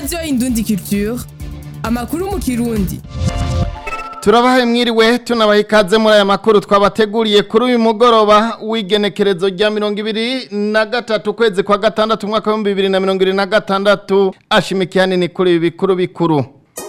radiyo indundi culture amakuru mu kirundi turabahaye mwiriwe tunabaha ikaze muri aya makuru twabateguriye kuri uyu mugoroba w'igenekerezo rya mirongo ibiri na gatatu ukwezi kwa gatandatu umwaka w'ibihumbi bibiri na mirongo ibiri na gatandatu ashimikiye hanini kuri ibi bikuru bikuru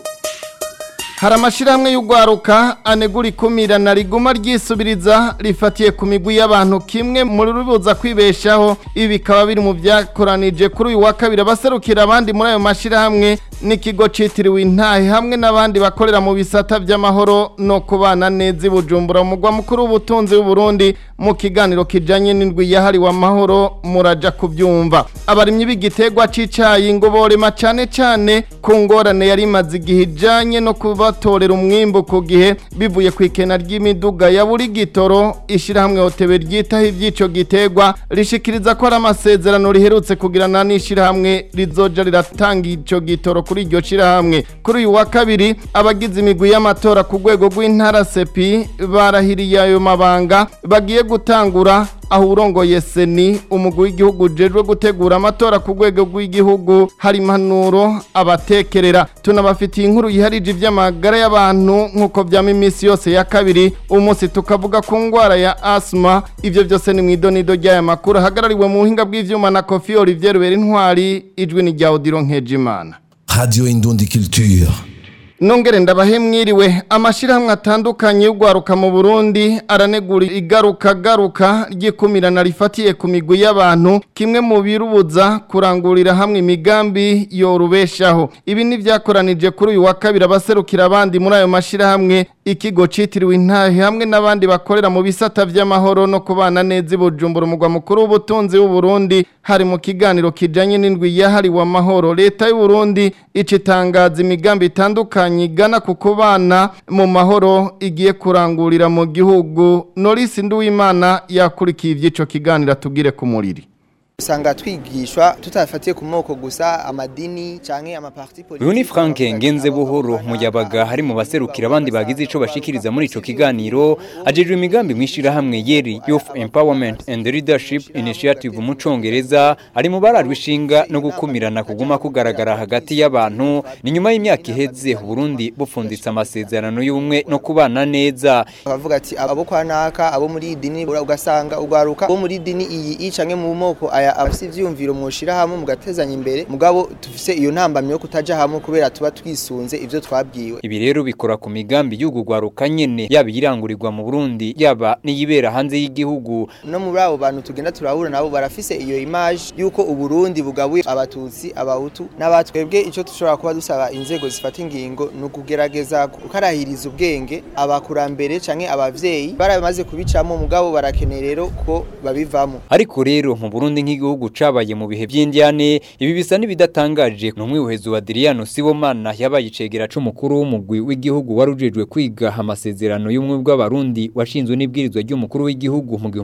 hari amashyirahamwe y'urwaruka anegura ikumirana riguma ryisubiriza rifatiye ku migwi y'abantu kimwe mu rubuza kwibeshaho ibi bikaba biri mu byakoranije kuri uyu wa kabiri abaserukira abandi muri ayo mashyirahamwe n'ikigo citiriwe intahe hamwe n'abandi bakorera mu bisata by'amahoro no kubana neza i bujumbura umugwa mukuru w'ubutunzi w'uburundi mu kiganiro kijanye n'indwi yahariwe amahoro muraja kubyumva abarimyi b'igiterwa c'icayi ngo borema cane cane ku ngorane yari imaze igihe ijanye no kubatorera umwimbu ku gihe bivuye ku ikena ry'imiduga ya buri gitoro ishirahamwe hotebe ryitaho ivy'ico giterwa rishikiriza ko ari amasezerano riherutse kugirana n'ishirahamwe rizoja riratanga ico gitoro kuri iryo shirahamwe kuri uyu wa kabiri abagize imigwi y'amatora ku rwego rw'intara sepi barahiriye ayo mabanga bagiye gutangura aho urongoye seni umugwi w'igihugu ujejwe gutegura amatora ku rwego rw'igihugu hari impanuro abatekerera tunabafitiye inkuru yiharije iby'amagara y'abantu nk'uko byama iminsi yose ya kabiri umunsi tukavuga ku ndwara ya asima ibyo byose ni mu idonido ry'aya makuru ahagarariwe mu buhinga bw'ivyuma na kofi olivier rubera intwari ijwi ni rya odiro nkejimana Radio Indundi Culture. Nongere ndabahe mwiriwe amashirahamwe atandukanye y'ugwaruka mu Burundi aranegura igaruka garuka ryikumirana rifatiye ku migwi y'abantu kimwe mu birubuza kurangurira hamwe imigambi yorubeshaho ibi ni vyakoranije kuri uyu wa kabiri abaserukira abandi muri ayo mashirahamwe ikigo citiriwe intahe hamwe n'abandi bakorera mu bisata vy'amahoro no kubana neza i Bujumbura umugwa mukuru w'ubutunzi w'u Burundi hari mu kiganiro kijanye n'indwi yahariwe amahoro leta y'u Burundi icitangaza imigambi itandukanye igana ku kubana mu mahoro igiye kurangurira mu gihugu Norisi Nduwimana yakurikiye ivy'ico kiganiro tugire ku muriri usanga twigishwa tutafatiye ku moko gusa amadini canke amaparti politike uyu ni frank ngenze buhoro muyabaga hari mu baserukira abandi bagize ico bashikiriza muri ico kiganiro ajejwe imigambi mwishirahamwe yeri youth empowerment and leadership initiative mu congereza ari mu bararwa ishinga no gukumirana kuguma kugaragara hagati y'abantu ni nyuma y'imyaka iheze Burundi bupfunditse amasezerano y'ubumwe no kubana neza bavuga ati abo kwa naka abo muri dini ugasanga ugwaruka abo muri dini iyi canke mu moko aya abafite ivyumviro mushira hamwe mugatezanya imbere mugabo tufise iyo ntambamye yo kutaja hamwe kubera tuba twisunze ivyo twabwiwe ibi rero bikora ku migambi y'ugugwaruka nyene yaba iyirangurirwa mu Burundi yaba n'iyibera hanze y'igihugu no muri abo bantu tugenda turahura nabo barafise iyo image yuko uburundi bugabuye abatutsi abahutu n'abatwebwe ico dushobora kuba dusaba inzego zifata ingingo ni ukugerageza gukarahiriza ubwenge abakurambere canke abavyeyi baramaze kubicamo mugabo barakeneye rero ko babivamo ariko rero mu Burundi nk'igihugu cabaye mu bihe by'indyane ibi bisa n'ibidatangaje n'umwihezo wa Adriano Sibomana yabaye icegera c'umukuru w'umugwi w'igihugu warujejwe kwiga amasezerano y'umwe bw'abarundi washinzwe n'ibwirizwa ry'umukuru w'igihugu mu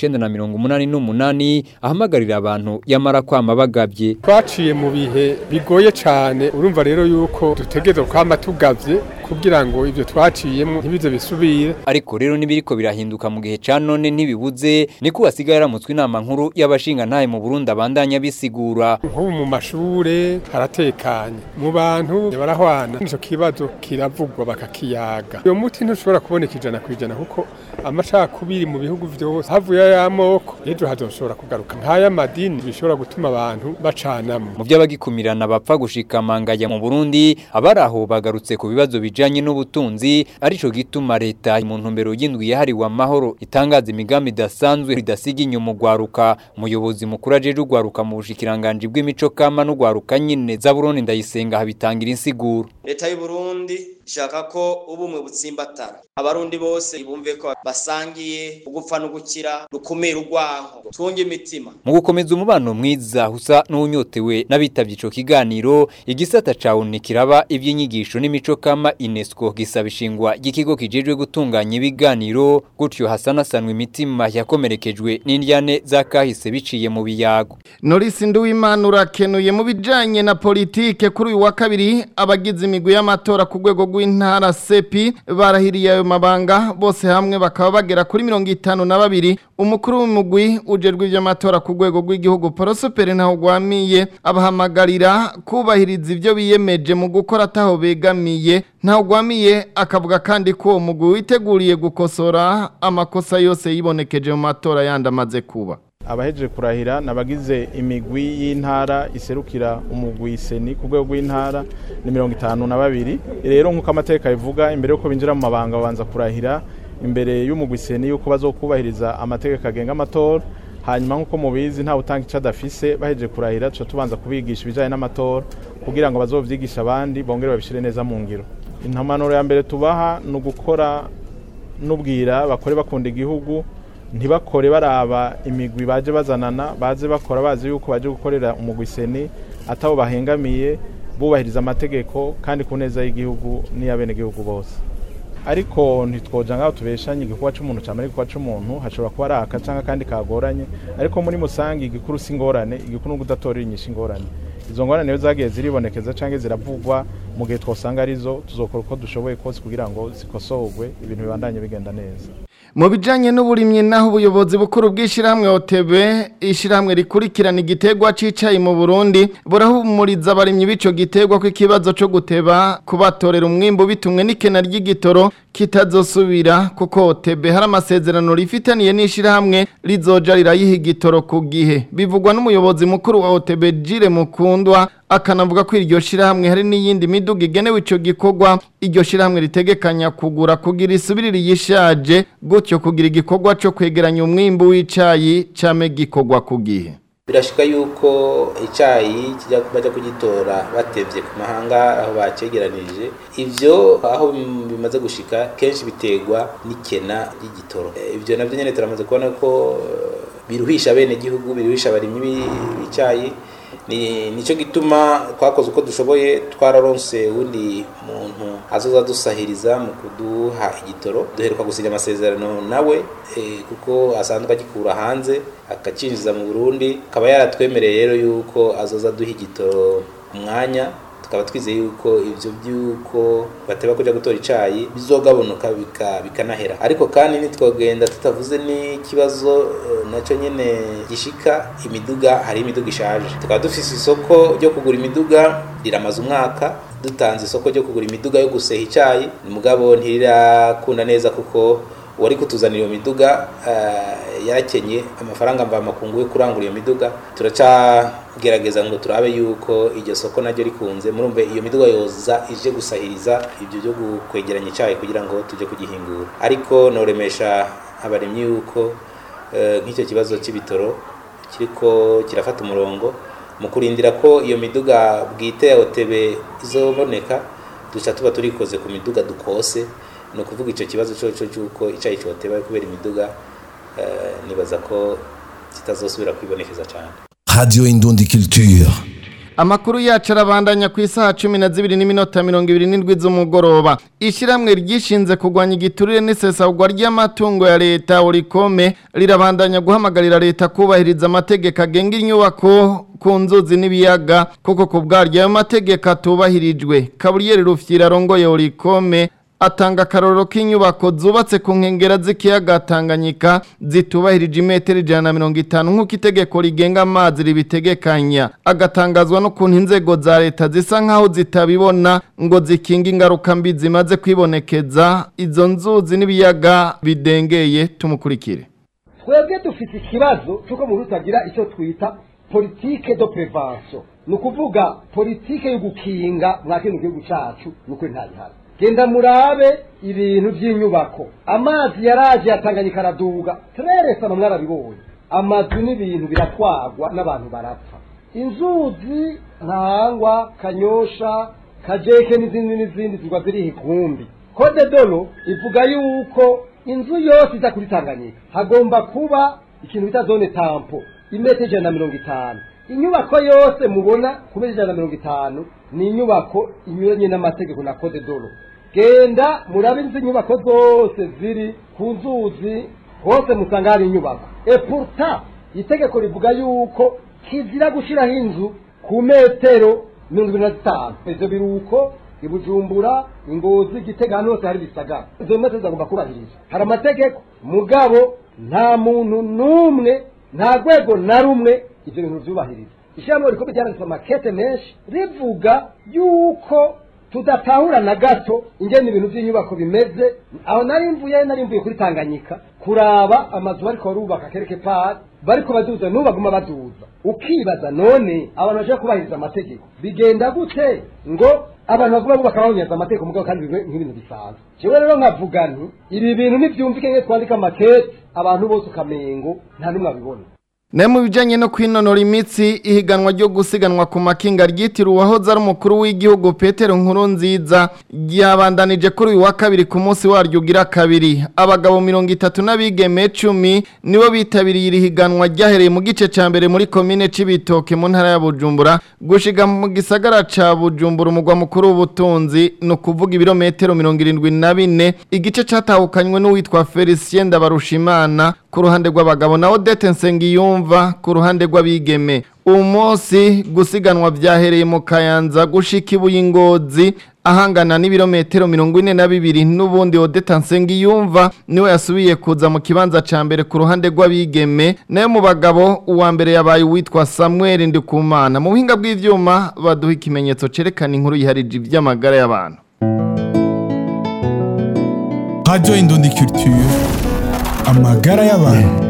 1988 ahamagarira abantu yamara kwama bagavye twaciye mu bihe bigoye cane urumva rero yuko dutegerezwa kwama tugavye kugira ngo ivyo twaciyemo ntibize bisubire ariko rero nibiriko birahinduka mu gihe ca none ntibibuze niko hasigaye aramutswe inama nkuru y'abashinga ntaye mu Burundi abandanya bisigura nk'ubu mu mashure haratekanye mu bantu barahwana ico kibazo kiravugwa bakakiyaga uyo muti ntushobora kuboneka ijana ku ijana kuko amacakubiri mu bihugu vyose havuye ay'amoko ejo hazoshobora kugaruka nk'ay'amadini bishobora gutuma abantu bacanamwo mu vy'abagikumirana bapfa gushika mangaya mu Burundi abaraho bagarutse ku bibazo bijanye n'ubutunzi arico gituma leta mu ntumbero y'indwi yahariwe amahoro itangaza imigambi idasanzwe ridasiga inyuma ugwaruka umuyobozi mukuru ajeje ugwaruka mu bushikiranganje bw'imico kama n'ugwaruka nyine za Burundi ndayisenga habitangira insiguro leta y'u Burundi ishaka ko ubumwe butsimbatara abarundi bose bumve ko basangiye ugupfa no gukira rukumira urwanko twunge imitima mu gukomeza umubano mwiza usa n'unyotewe n'abitavye ico kiganiro igisata cawe kiraba ivy'inyigisho n'imico kama UNESCO gisaba ishingwa ry'ikigo kijejwe gutunganya ibiganiro gutyo hasanasanwa imitima yakomerekejwe n'indyane zakahise biciye mu biyago Norisi Nduwimana urakenuye mu bijanye na politike kuri uyu wa kabiri abagize imigwi y'amatora ku rwego rw'intara sepi barahiriye ayo mabanga bose hamwe bakaba bagera kuri mirongo itanu na babiri umukuru w'umugwi ujejwe ivy'amatora ku rwego rw'igihugu Prosper Ntahugwamiye abahamagarira kubahiriza ivyo biyemeje mu gukora ataho begamiye Ntahugwamiye akavuga kandi ko uwo mugwi witeguriye gukosora amakosa yose yibonekeje mu matora yandi amaze kuba abahejeje kurahira nabagize imigwi y'intara iserukira umugwi seni ku rwego rw'intara ni mirongo itanu na babiri rero nk'uko amateka bivuga imbere y'uko binjira mu mabanga babanza kurahira imbere y'umugwi seni y'uko bazokubahiriza amategeko agenga amatora hanyuma nk'uko mubizi ntawe utanga icyo adafise bahejeje kurahira tuca tubanza kubigisha ibijyanye n'amatora kugira ngo bazovyigishe abandi bongere babishyire neza mu ngiro intamanuro ya mbere tubaha ni ugukora n'ubwira bakore bakunda igihugu ntibakore baraba imigwi baje bazanana baze bakora bazi yuko baje gukorera umugwi seni atabo bahengamiye bubahiriza amategeko kandi ku neza y'igihugu n'iy'abenegihugu bose ariko ntitwoja ngaho tubeshanye igikorwa c'umuntu camara igikorwa c'umuntu hashobora kuba ari aka canke akandi kagoranye ariko muri musangi igikuru si ingorane igikuru ni ugudatorera inyishu ingorane izo ngorane niyo zagiye ziribonekeza canke ziravugwa mu gihe twosanga arizo tuzokora uko dushoboye kose kugira ngo zikosorwe ibintu bibandanye bigenda neza mu bijanye n'uburimyi naho ubuyobozi bukuru bw'ishyirahamwe OTB ishyirahamwe rikurikirana igiterwa c'icayi mu Burundi burahumuriza abarimyi b'ico giterwa ko ikibazo co guteba kubatorera umwimbu bitumwe n'ikena ry'igitoro kitazosubira kuko OTB hari amasezerano rifitaniye n'ishyirahamwe rizoja rirayiha igitoro ku gihe bivugwa n'umuyobozi mukuru wa OTB Jire Mukundwa akanavuga ko iryo shirahamwe hari n'iyindi miduga igenewe ico gikorwa iryo shirahamwe ritegekanya kugura kugira isubirire yishaje gutyo kugira igikorwa co kwegeranya umwimbu w'icayi came gikorwa ku gihe birashika yuko icyayi kijya bajya kugitora batevye ku mahanga aho bacegeranije ivyo aho bimaze gushika kenshi biterwa n'ikena ry'igitoro ivyo navyo nyene turamaze kubona ko biruhisha bene gihugu biruhisha abarimyi b'icyayi ni nicyo gituma twakoze uko dushoboye twararonse undi muntu azoza dusahiriza mu kuduha igitoro duheruka gusinya amasezerano nawe kuko asanzwe agikura hanze akacinjiza mu burundi akaba yaratwemereye rero yuko azoza aduha igitoro umwanya tukaba twizeye yuko ivyo byuko bateba kuja gutora icayi bizogabanuka bikanahera ariko kandi nitwogenda tutavuze n'ikibazo uh, naco nyene gishika imiduga hari imiduga ishaje tukaba dufise isoko ryo kugura imiduga riramaze umwaka dutanze isoko ryo kugura imiduga yo guseha icayi mugabo ntirirakunda neza kuko wari kutuzanira iyo miduga uh, yarakenye amafaranga mva makungu yo kurangura iyo miduga turacagerageza ngo turabe yuko iryo soko naryo rikunze murumve iyo miduga yoza ije gusahiriza ibyo byo kwegeranya icyayi kugira ngo tujye kugihingura ariko noremesha abaremyi yuko uh, nk'icyo kibazo cy'ibitoro kiriko kirafata umurongo mu kurindira ko iyo miduga bwite ya OTB izoboneka duca tuba turikoze ku miduga dukose ni ukuvuga icyo kibazo cyo cy'uko icyayi cyoteba kubera imiduga nibaza ko kitazosubira kwibonekeza cyane Radio Indundi Culture. Amakuru yacu arabandanya ku isaha cumi na zibiri n'iminota mirongo ibiri n'indwi z'umugoroba ishyirahamwe ryishinze kurwanya igiturire n'isesagwa ry'amatungo ya leta urikome rirabandanya guhamagarira leta kubahiriza amategeko agenga inyubako ku nzuzi n'ibiyaga kuko ku bwaryo ayo mategeko atubahirijwe kaburiyeri rufyira arongoye urikome atanga akarorero k'inyubako zubatse ku nkengera z'ikiyaga Tanganyika zitubahirije imetero ijana na mirongo itanu nk'uko itegeko rigenga amazi ribitegekanya agatangazwa n'ukuntu inzego za leta zisa nk'aho zitabibona ngo zikinge ingaruka mbi zimaze kwibonekeza izo nzuzi n'ibiyaga bidengeye tumukurikire twebwe dufite ikibazo cy'uko mu rutagira icyo twita politike do prevention ni ukuvuga politike yo gukinga mwa kino gihugu cyacu nuko ntayihari genda murabe ibintu by'inyubako amazi yaraje yatanganyika araduga tureresa mwarabibonye amazu n'ibintu biratwagwa n'abantu barapfa inzuzi ntangwa kanyosha kajeke n'izindi n'izindi zigwa ziri ikumbi kode dolo ivuga yuko inzu yose iza kuri tanganyika hagomba kuba ikintu bita zone tampo imetero ijana na mirongo itanu inyubako yose mubona kubera ijana na mirongo itanu ni inyubako inyuranye n'amategeko na kode dolo genda murabe izi nyubako zose ziri ku nzuzi hose musanga hari inyubako epurta itegeko rivuga yuko kizira gushyiraho inzu ku metero mirongo ibiri na zitanu ivyo biruko ibujumbura ingozi gitega ahantu hose hari bisagara izo metero zagomba kubahirizwa hari amategeko mugabo nta muntu n'umwe nta rwego na rumwe ivyo bintu vyubahiriza ishyirahamwe riko ryanditse amakete menshi rivuga yuko tudatahura na gato ingene ibintu by'inyubako bimeze aho nari mvuye nari mvuye kuri tanganyika kuraba amazu bariko barubaka kereke pari bariko baduza n'ubu baguma baduza ukibaza none abantu bashobora kubahiriza amategeko bigenda gute ngo abantu baguma bubaka bahunyaza amategeko mugabo kandi bibe nk'ibintu bisanzwe jewe rero nkavuga nti ibi bintu nivyumvike nke twandika amakete abantu bose ukamengo nta n'umwe abibona Ne mu bijanye no kwinonora imitsi ihiganwa ryo gusiganwa ku makinga ryitiriwe uwahoze ari umukuru w'igihugu Petero Nkuru nziza ryabandanije kuri uyu wa kabiri ku munsi waryo ugira kabiri abagabo mirongo itatu n'abigeme cumi nibo bitabiriye iri higanwa ryahereye mu gice ca mbere muri komine c'ibitoke mu ntara ya Bujumbura gushiga mu gisagara ca Bujumbura umugwa mukuru w'ubutunzi no kuvuga ibirometero mirongo irindwi na bine igice catahukanywe n'uwitwa Felicien Ndabarushimana ku ruhande rw'abagabo na Odette Nsengiyumva ku ruhande rw'abigeme uwo munsi gusiganwa byahereye mu kayanza gushika ibuye ingozi ahangana n'ibirometero mirongo ine na bibiri n'ubundi Odette Nsengiyumva niwe yasubiye kuza mu kibanza ca mbere ku ruhande rw'abigeme nayo mu bagabo uwa mbere yabaye uwitwa Samuel Ndikumana mu buhinga bw'ivyuma baduha ikimenyetso cerekana inkuru yiharije ivy'amagara y'abantu Radio Indundi Culture amagara y'abantu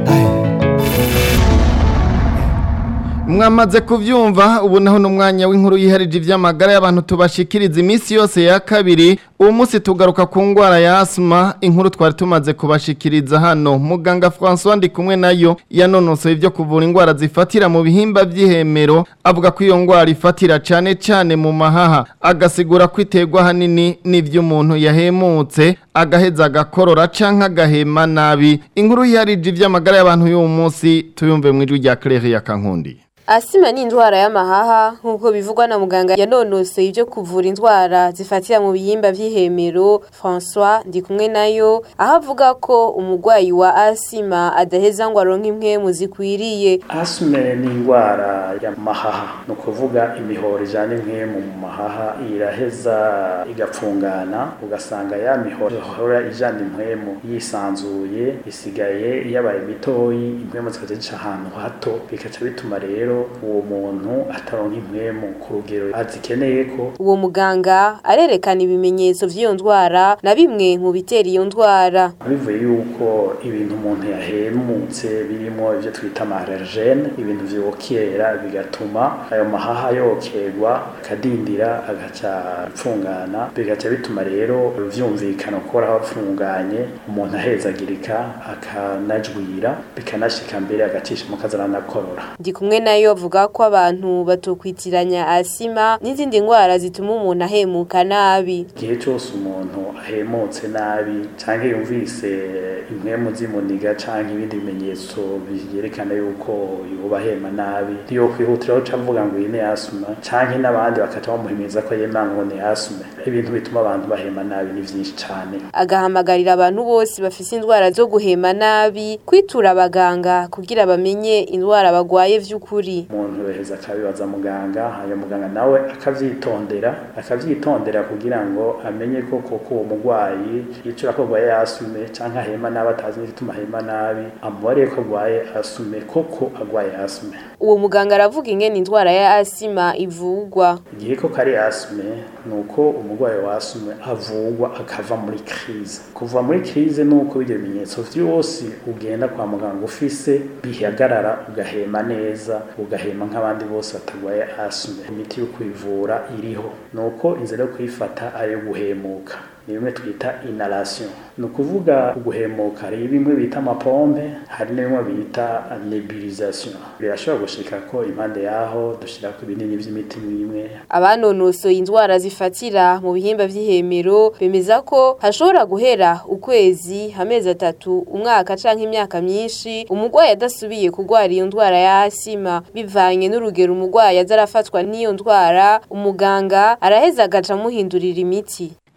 mwamaze kuvyumva ubu naho n'umwanya w'inkuru yiharije ivy'amagara y'abantu tubashikiriza iminsi yose ya kabiri uwo munsi tugaruka ku ngwara ya asma inkuru twari tumaze kubashikiriza hano muganga François ndi kumwe nayo yanonosoye ivyo kuvura ingwara zifatira mu bihimba vy'ihemero avuga ko iyo ngwara ifatira cane cane mu mahaha agasigura ko iterwa hanini n'ivy'umuntu yahemutse agaheza agakorora canke agahema nabi inkuru yiharije ivy'amagara y'abantu y'uwo munsi tuyumve mu ijwi rya Claire ya Kankundi Asima ni indwara y'amahaha nk'uko bivugwa na muganga yanonosoye ibyo kuvura indwara zifatira mu bihimba vy'ihemero François ndi kumwe nayo aho avuga ko umurwayi wa asima adaheza ngo aronke impwemu zikwiriye asime ni indwara y'amahaha ni ukuvuga imihoro ijana impwemu mu mahaha iraheza igapfungana ugasanga ya mihoro ihora ijana impwemu yisanzuye isigaye yabaye mitoyi impwemu zikaza zica ahantu hato bikaca bituma rero uwo muntu ataronka impwemu ku rugero azikeneye ko uwo muganga arerekana ibimenyetso vy'iyo ndwara na bimwe mu bitera iyo ndwara bivuye yuko ibintu umuntu yahemutse birimo ivyo twita amarergene ibintu vyokera bigatuma ayo mahaha yokerwa akadindira agaca apfungana bigaca bituma rero vyumvikana gukora hapfunganye umuntu ahezagirika akanajwira bikanashika mbere agacisha mu kazaranakorora ndi kumwe nayo avuga ko abantu batokwitiranya asima n'izindi ndwara zituma umuntu ahemuka nabi igihe cyose umuntu ahemutse nabi cyangwa yumvise impwemu z'imuniga cyangwa ibindi bimenyetso byerekana yuko yoba ahema nabi yo kwihutiraho ca avuga ngo iyi ni asuma cyangwa n'abandi bakaca bamuhimiriza ko yema ngo ni asuma ibintu bituma abantu bahema nabi ni byinshi cyane agahamagarira abantu bose bafise indwara zo guhema nabi kwitura abaganga kugira bamenye indwara bagwaye vy'ukuri umuntu yoheza akabibaza muganga hanyuma muganga nawe akavyitondera akavyitondera kugira ngo amenye ko koko uwo mugwayi yicura ko agwaye asume canke ahema nabi atazi n'igituma ahema nabi amubariye ko agwaye asume koko agwaye asume uwo muganga aravuga ingene indwara ya asima ivugwa igihe ko kari asume ni uko umurwayi wa asume avugwa akava muri crise kuva muri crise ni uko ibyo bimenyetso vyose ugenda kwa muganga ufise bihagarara ugahema neza ugahema nk'abandi bose batagwaye asume imiti yo kwivura iriho ni uko inzira yo kuyifata ari iyo guhemuka ni bimwe twita inhalation ni ukuvuga guhemuka hari bimwe bita amapombe hari n'ibimwe bita nebulisation birashobora gushika ko impande yaho dushira ku binini vy'imiti imwe abanonosoye indwara zifatira mu bihimba vy'ihemero bemeza ko hashobora guhera ukwezi amezi atatu umwaka canke imyaka myinshi umurwayi adasubiye kurwara iyo ndwara ya asima bivanye n'urugero umurwayi aza arafatwa n'iyo ndwara umuganga araheza agaca amuhindurira imiti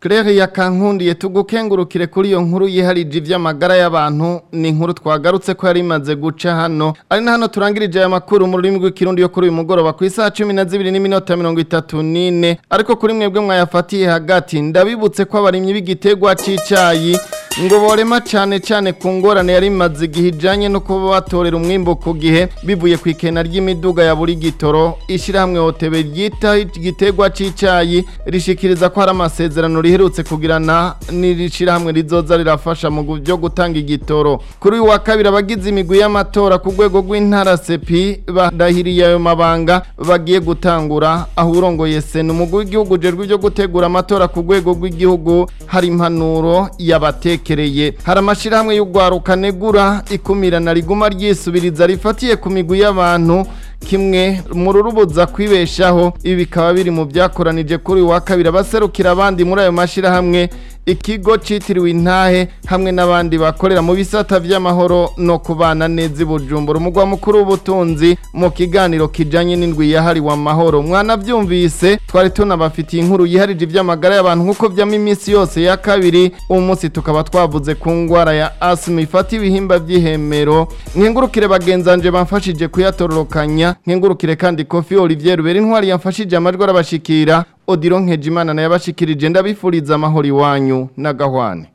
Claire yakankundiye tugukengurukire kuri iyo nkuru yiharije ivy'amagara y'abantu ni inkuru twagarutse ko yari imaze guca hano ari na hano turangirije aya makuru mu rurimi rw'ikirundi yo kuri uyu mugoroba ku isaha cumi na zibiri n'iminota mirongo itatu n'ine ariko kuri mwebwe mwayafatiye hagati ndabibutse ko abarimyi b'igitegwa c'icayi ngo borema cyane cyane ku ngorane yari imaze igihe ijyanye no kuba batorera umwimbo ku gihe bivuye ku ikena ry'imiduga ya buri gitoro ishyirahamwe hotebe ryita igiterwa cy'icyayi rishikiriza ko hari amasezerano riherutse kugirana n'ishyirahamwe rizoza rirafasha mu byo gutanga igitoro kuri uyu wa kabiri abagize imigwi y'amatora ku rwego rw'intara sepi badahiriye ayo mabanga bagiye gutangura aho urongoye sena umugwi w'igihugu ujejwe ibyo gutegura amatora ku rwego rw'igihugu hari impanuro yabateka yerekereye hari amashyirahamwe y'urwaruka negura ikumirana riguma ryisubiriza rifatiye ku migwi y'abantu kimwe mu rurubuza kwibeshaho ibi bikaba biri mu byakoranije kuri uyu wa kabiri abaserukira abandi muri ayo mashyirahamwe ikigo cyitiriwe intahe hamwe n'abandi bakorera mu bisata by'amahoro no kubana neza i bujumbura umugwa mukuru w'ubutunzi mu kiganiro kijyanye n'indwi yahariwe amahoro mwanabyumvise twari tunabafitiye inkuru yiharije iby'amagara y'abantu nk'uko byamo iminsi yose ya kabiri uwo munsi tukaba twavuze ku ndwara ya asima ifata ibihimba by'ihemero nkengurukire bagenzanje bamfashije kuyatororokanya nkengurukire kandi kofi olivier rubera intwari yamfashije amajwi arabashikira odiro nkejimana nayo abashikirije ndabifuriza amahoro iwanyu n'agahwane